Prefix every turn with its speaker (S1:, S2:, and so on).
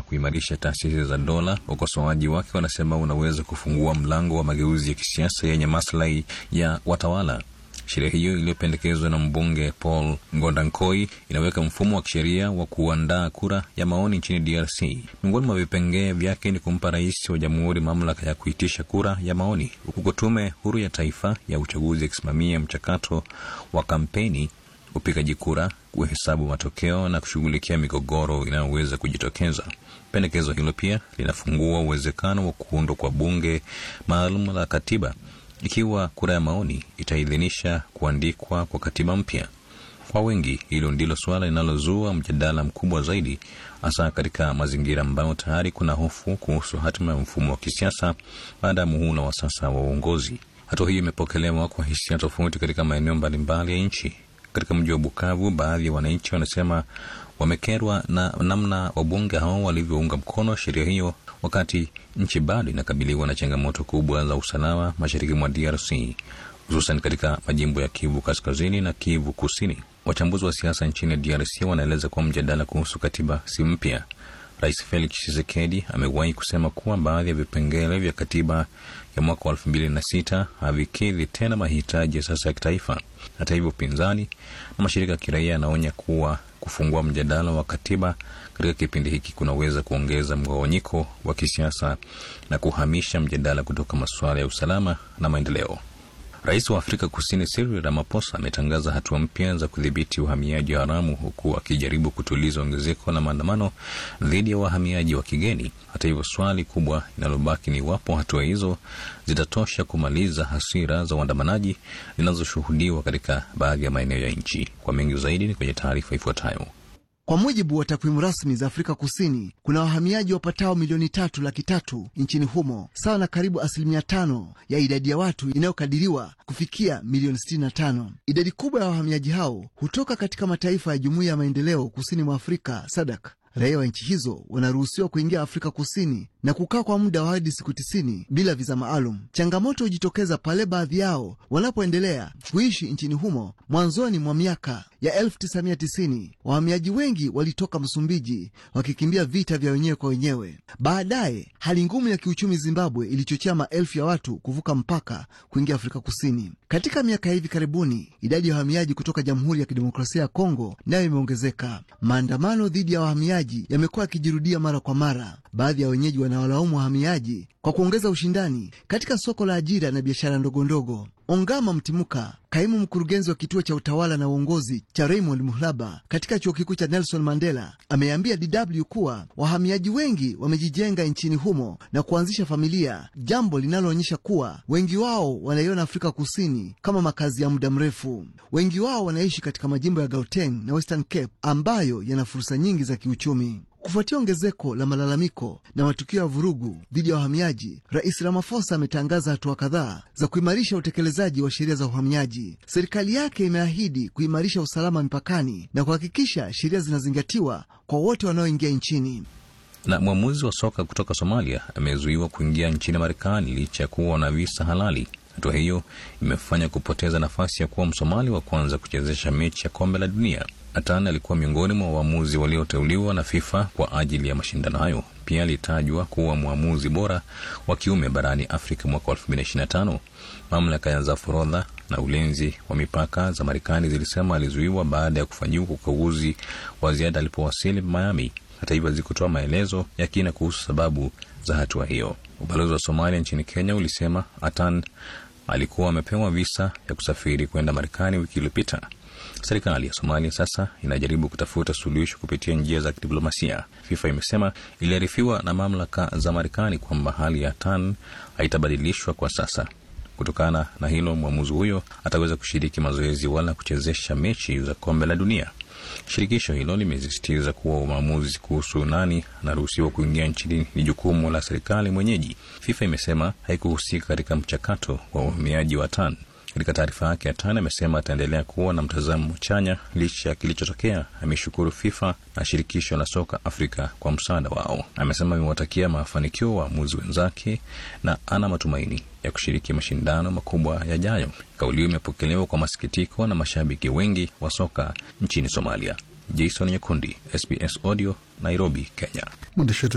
S1: kuimarisha taasisi za dola. Wakosoaji wake wanasema unaweza kufungua mlango wa mageuzi ya kisiasa yenye maslahi ya watawala. Sheria hiyo iliyopendekezwa na mbunge Paul Ngondankoi inaweka mfumo wa kisheria wa kuandaa kura ya maoni nchini DRC. Miongoni mwa vipengee vyake ni kumpa rais wa jamhuri mamlaka ya kuitisha kura ya maoni, huku tume huru ya taifa ya uchaguzi ikisimamia mchakato wa kampeni, upigaji kura, kuhesabu matokeo na kushughulikia migogoro inayoweza kujitokeza. Pendekezo hilo pia linafungua uwezekano wa kuundwa kwa bunge maalum la katiba ikiwa kura ya maoni itaidhinisha kuandikwa kwa katiba mpya. Kwa wengi, hilo ndilo suala linalozua mjadala mkubwa zaidi, hasa katika mazingira ambayo tayari kuna hofu kuhusu hatima ya mfumo wa kisiasa baada ya muhula wa sasa wa uongozi. Hatua hiyo imepokelewa kwa hisia tofauti katika maeneo mbalimbali ya nchi. Katika mji wa Bukavu, baadhi ya wananchi wanasema wamekerwa na namna wabunge hao walivyounga mkono sheria hiyo wakati nchi bado inakabiliwa na changamoto kubwa za usalama mashariki mwa DRC, hususan katika majimbo ya Kivu Kaskazini na Kivu Kusini. Wachambuzi wa siasa nchini DRC wanaeleza kuwa mjadala kuhusu katiba si mpya. Rais Felix Tshisekedi amewahi kusema kuwa baadhi ya vipengele vya katiba ya mwaka wa elfu mbili na sita havikidhi tena mahitaji ya sasa ya kitaifa. Hata hivyo, upinzani na mashirika ya kiraia yanaonya kuwa kufungua mjadala wa katiba katika kipindi hiki kunaweza kuongeza mgawanyiko wa kisiasa na kuhamisha mjadala kutoka masuala ya usalama na maendeleo. Rais wa Afrika Kusini Cyril Ramaphosa ametangaza hatua mpya za kudhibiti uhamiaji haramu huku akijaribu kutuliza ongezeko la maandamano dhidi ya wahamiaji wa kigeni. Hata hivyo, swali kubwa linalobaki ni iwapo hatua hizo zitatosha kumaliza hasira za waandamanaji zinazoshuhudiwa katika baadhi ya maeneo ya nchi. Kwa mengi zaidi ni kwenye taarifa ifuatayo.
S2: Kwa mujibu wa takwimu rasmi za Afrika Kusini, kuna wahamiaji wapatao milioni tatu laki tatu nchini humo, sawa na karibu asilimia tano ya idadi ya watu inayokadiriwa kufikia milioni sitini na tano. Idadi kubwa ya wahamiaji hao hutoka katika mataifa ya Jumuiya ya Maendeleo Kusini mwa Afrika, SADC. Raia wa nchi hizo wanaruhusiwa kuingia Afrika Kusini na kukaa kwa muda wa hadi siku tisini bila viza maalum. Changamoto hujitokeza pale baadhi yao wanapoendelea kuishi nchini humo. Mwanzoni mwa miaka ya 1990 wahamiaji wengi walitoka Msumbiji wakikimbia vita vya wenyewe kwa wenyewe. Baadaye hali ngumu ya kiuchumi Zimbabwe ilichochea maelfu ya watu kuvuka mpaka kuingia Afrika Kusini. Katika miaka ya hivi karibuni, idadi ya wahamiaji kutoka Jamhuri ya Kidemokrasia ya Kongo nayo imeongezeka. Maandamano dhidi ya wahamiaji yamekuwa yakijirudia mara kwa mara. Baadhi ya wenyeji wanawalaumu wahamiaji kwa kuongeza ushindani katika soko la ajira na biashara ndogondogo. Ongama Mtimuka, kaimu mkurugenzi wa kituo cha utawala na uongozi cha Raymond Muhlaba katika chuo kikuu cha Nelson Mandela, ameambia DW kuwa wahamiaji wengi wamejijenga nchini humo na kuanzisha familia, jambo linaloonyesha kuwa wengi wao wanaiona Afrika Kusini kama makazi ya muda mrefu. Wengi wao wanaishi katika majimbo ya Gauteng na Western Cape ambayo yana fursa nyingi za kiuchumi. Kufuatia ongezeko la malalamiko na matukio ya vurugu dhidi ya wahamiaji, Rais Ramaphosa ametangaza hatua kadhaa za kuimarisha utekelezaji wa sheria za uhamiaji. Serikali yake imeahidi kuimarisha usalama mipakani na kuhakikisha sheria zinazingatiwa kwa wote wanaoingia nchini.
S1: Na mwamuzi wa soka kutoka Somalia amezuiwa kuingia nchini Marekani licha ya kuwa na visa halali. Hatua hiyo imefanya kupoteza nafasi ya kuwa Msomali wa kwanza kuchezesha mechi ya kombe la dunia. Atan alikuwa miongoni mwa waamuzi walioteuliwa na FIFA kwa ajili ya mashindano hayo. Pia alitajwa kuwa mwamuzi bora wa kiume barani Afrika mwaka 2025. Mamlaka za forodha na ulinzi wa mipaka za Marekani zilisema alizuiwa baada ya kufanyiwa ukaguzi wa ziada alipowasili Miami. Hata hivyo, hazikutoa maelezo ya kina kuhusu sababu za hatua hiyo. Ubalozi wa Somalia nchini Kenya ulisema Atan alikuwa amepewa visa ya kusafiri kwenda Marekani wiki iliyopita. Serikali ya Somalia sasa inajaribu kutafuta suluhisho kupitia njia za kidiplomasia. FIFA imesema iliarifiwa na mamlaka za Marekani kwamba hali ya Tan haitabadilishwa kwa sasa. Kutokana na hilo, mwamuzi huyo ataweza kushiriki mazoezi wala kuchezesha mechi za kombe la dunia. Shirikisho hilo limesisitiza kuwa uamuzi kuhusu nani anaruhusiwa kuingia nchini ni jukumu la serikali mwenyeji. FIFA imesema haikuhusika katika mchakato wa uhamiaji wa Tan. Katika taarifa yake, Atan amesema ataendelea kuwa na mtazamo chanya licha ya kilichotokea. Ameshukuru FIFA na shirikisho la soka Afrika kwa msaada wao. Amesema amewatakia mafanikio waamuzi wenzake na ana matumaini ya kushiriki mashindano makubwa yajayo. Kauli hiyo imepokelewa kwa masikitiko na mashabiki wengi wa soka nchini Somalia. Jason Nyekundi, SBS Audio, Nairobi, Kenya.